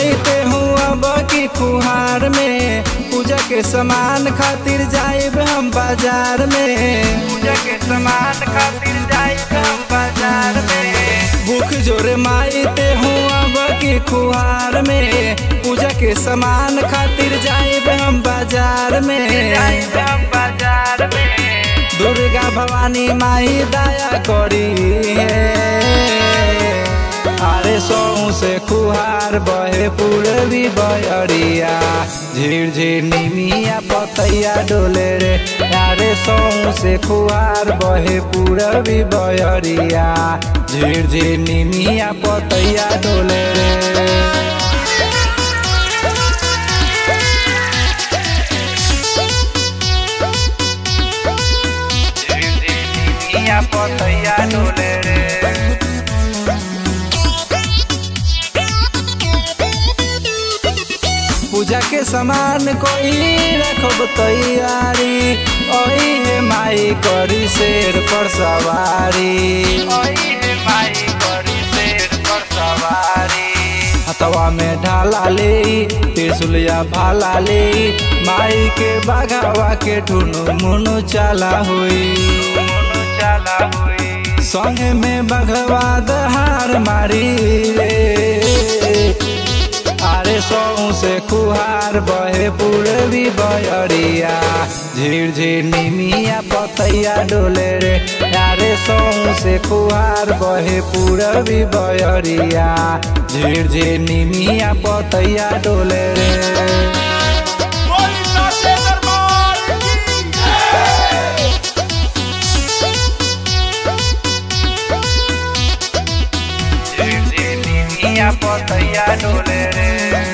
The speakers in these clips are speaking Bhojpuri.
माई ते हूँ अब की फुहार में पूजा के सामान खातिर जाइब हम बाजार में पूजा के सामान खातिर जाइब हम बाजार में भूख जोरे माई ते हूँ अब की फुहार में पूजा के सामान खातिर जाइब हम बाजार में जाइब हम बाजार में दुर्गा भवानी माई दया करी है अरे सौ से कुहार बहे पूरबी बयरिया झिर झिर निमिया पतैया डोले रे अरे सौ से कुहार बहे पूरबी बयरिया झिर झिर निमिया पतैया डोले रे निमिया पतैया डोले रे पूजा के सामान कोई रखब तैयारी ओही है माई करी शेर पर सवारी ओही है माई करी शेर पर सवारी हथवा में ढाला ले त्रिशुलिया भाला ले माई के बाघावा के ठुनु मुनु चाला हुई चाला हुई संगे में बघवा दहार मारी रे अरे सौ से कुहार बहे पूरबी बयरिया झिर झिर निमिया पतैया डोले रे अरे सौ से कुहार बहे पूरबी बयरिया झिर झिर निमिया पतैया डोले रे बोली साचे दरबार की निमिया पतैया डोले रे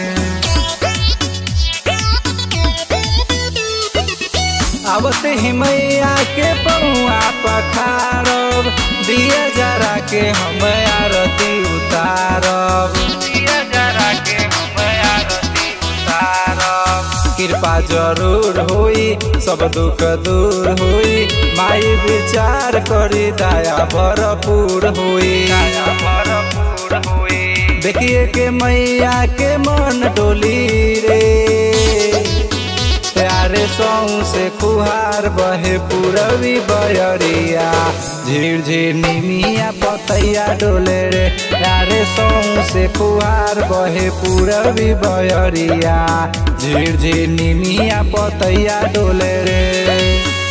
आवते ही मैया के पौआ पखारब दिया जरा के हम आरती उतारब दिया जरा के हम आरती उतारब कृपा जरूर होई सब दुख दूर होई माई विचार करी दया भरपूर होई दया भरपूर होई देखिए के मैया के मन डोली रे प्यारे सौ से कुहार बहे पूरबी बयरिया झिर झिर निमिया पतैया डोले रे प्यारे सौ से कुहार बहे पूरबी बयरिया झिर झिर निमिया पतैया डोले रे